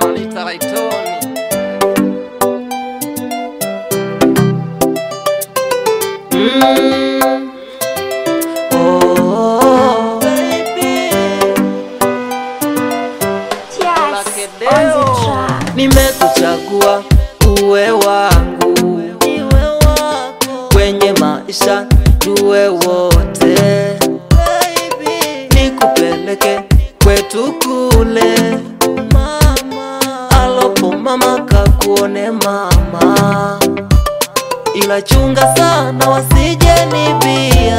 wananita Laitoni. Mm. Oh, baby. Lakedeo. Nimekuchagua uwe wangu kwenye maisha tuwe wote, nikupeleke kwetu kule alopo mama kakuone mama, ila chunga sana wasije nibia,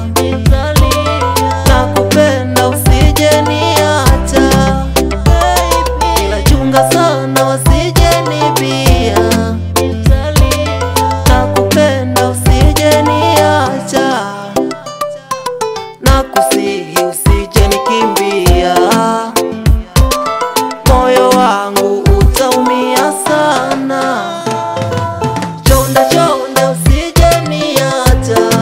nakupenda usije niacha, ila chunga sana wasije nibia, nakupenda usije niacha, nakusihi usije nikimbia moyo wangu utaumia sana. Chonda chonda usije niacha,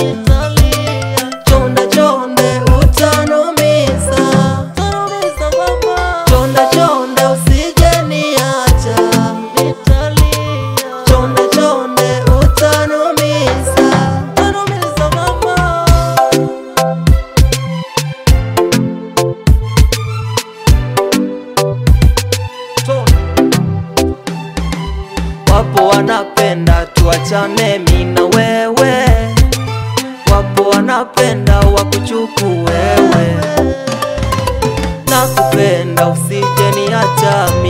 chonda chonde utanumiza, chonda chonda usije niacha, chonda chonde utanumiza, utanumiza mama. Wapo wanapenda tuachane mi na wewe, wapo wanapenda wakuchuku wewe, nakupenda usije niacha